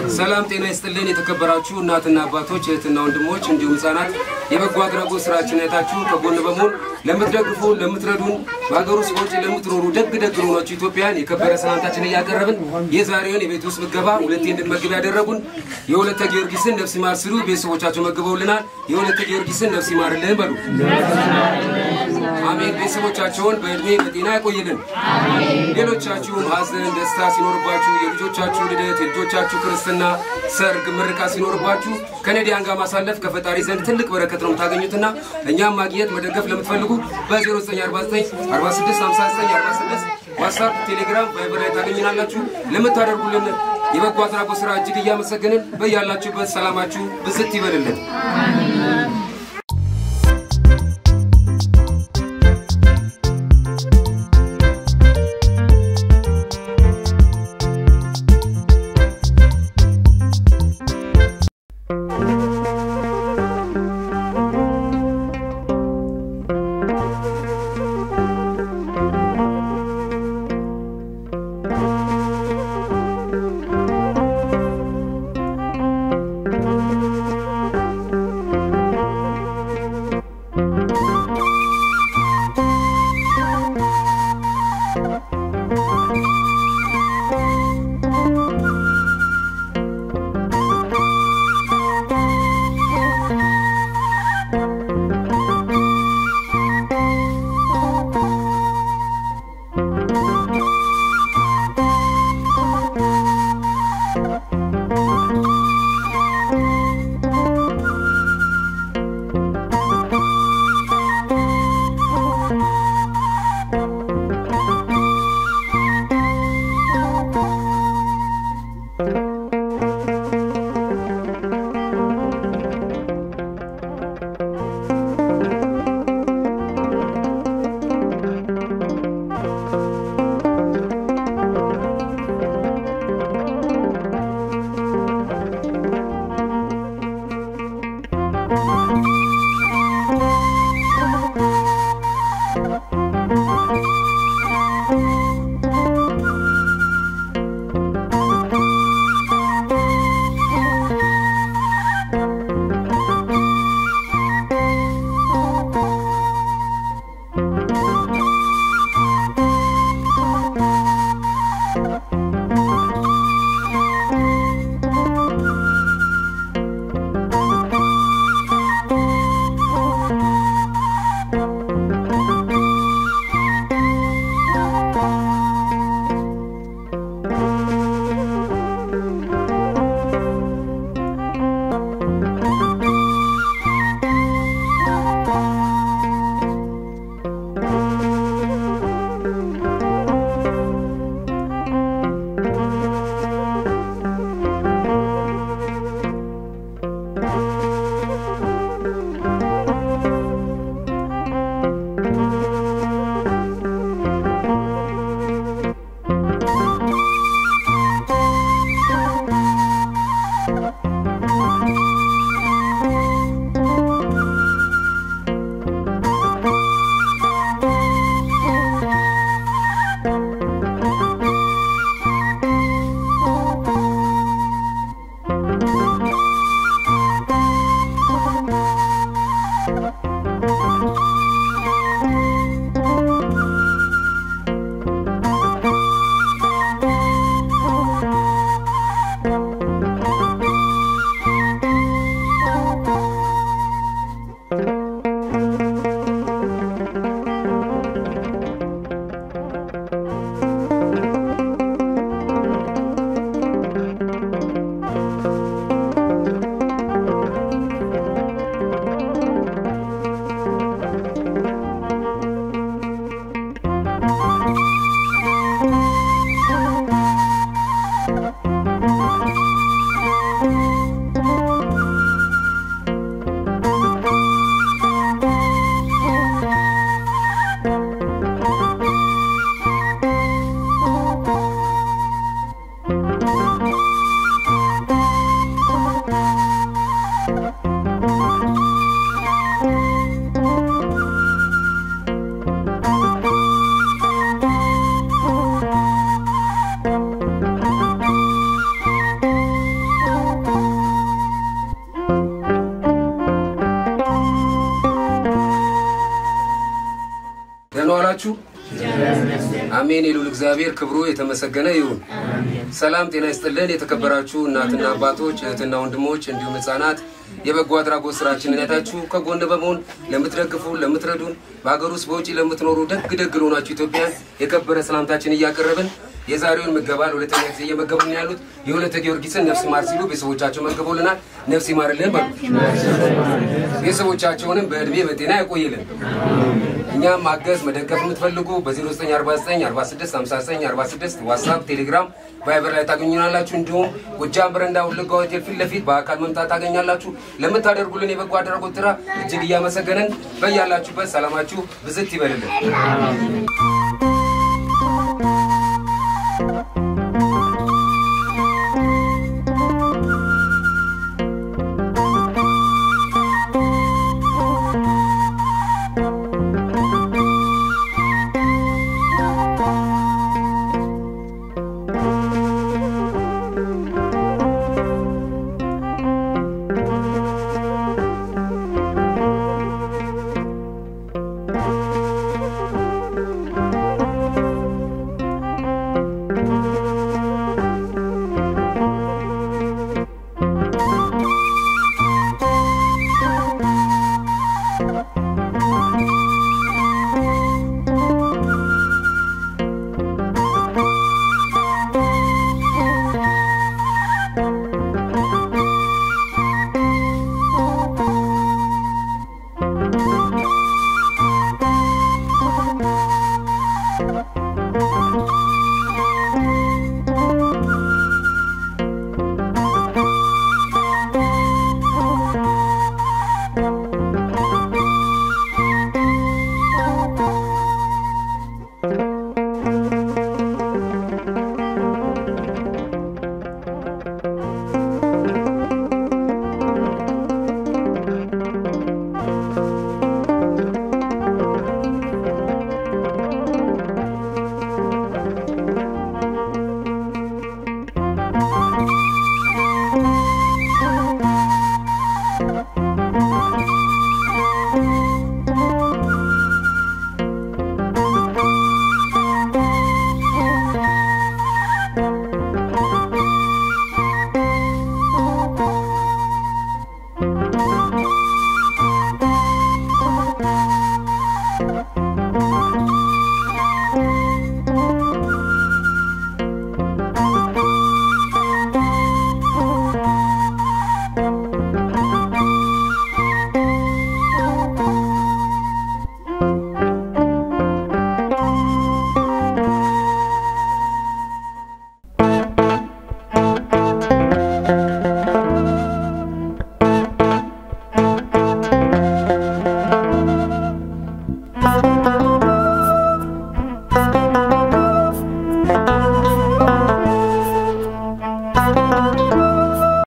ሰላም ጤና ይስጥልን። የተከበራችሁ እናትና አባቶች፣ እህትና ወንድሞች እንዲሁም ህጻናት የበጎ አድራጎት ስራችን አይታችሁ ከጎን በመሆን ለምትደግፉ፣ ለምትረዱን በሀገር ውስጥ በውጭ ለምትኖሩ ደግ ደግ ለሆናችሁ ኢትዮጵያን የከበረ ሰላምታችን እያቀረብን የዛሬውን የቤት ውስጥ ምገባ ሁለቴ እንድንመግብ ያደረጉን የሁለተ ጊዮርጊስን ነፍስ ይማር ሲሉ ቤተሰቦቻቸው መግበውልናል። የሁለተ ጊዮርጊስን ነፍስ ይማርልን በሉ። አሜን። ቤተሰቦቻቸውን በእድሜ በጤና ያቆይልን። ሌሎቻችሁም ሀዘን፣ ደስታ ሲኖርባችሁ የልጆቻችሁ ልደት፣ የልጆቻችሁ ክርስትና፣ ሰርግ፣ ምርቃት ሲኖርባችሁ ከነዲያን ጋር ማሳለፍ ከፈጣሪ ዘንድ ትልቅ በረከት ነው የምታገኙትና እኛም ማግኘት መደገፍ ለምትፈልጉ በ0949 465946 ዋትሳፕ፣ ቴሌግራም፣ ቫይበር ላይ ታገኝናላችሁ። ለምታደርጉልን የበጎ አድራጎት ስራ እጅግ እያመሰገንን በያላችሁበት ሰላማችሁ ብዝት ይበልልን። አሜን። የልዑል እግዚአብሔር ክብሩ የተመሰገነ ይሁን። ሰላም ጤና ይስጥልን። የተከበራችሁ እናትና አባቶች፣ እህትና ወንድሞች እንዲሁም ህጻናት የበጎ አድራጎት ስራችንን አይታችሁ ከጎን በመሆን ለምትደግፉ፣ ለምትረዱን በሀገር ውስጥ በውጭ ለምትኖሩ ደግ ደግ ለሆናችሁ ኢትዮጵያን የከበረ ሰላምታችን እያቀረብን የዛሬውን ምገባ ለሁለተኛ ጊዜ እየመገቡን ያሉት የሁለተ ጊዮርጊስን ነፍስ ይማር ሲሉ ቤተሰቦቻቸው መገቡልናል። ነፍስ ይማርልን በሉ። ቤተሰቦቻቸውንም በእድሜ በጤና ያቆይልን። እኛም ማገዝ መደገፍ የምትፈልጉ በ0949465946 ዋትሳፕ፣ ቴሌግራም፣ ቫይበር ላይ ታገኙናላችሁ። እንዲሁም ጎጃም በረንዳ ወለጋ ሆቴል ፊት ለፊት በአካል መምጣት ታገኛላችሁ። ለምታደርጉልን የበጎ አድራጎት ስራ እጅግ እያመሰገንን በያላችሁበት ሰላማችሁ ብዝት ይበልልን።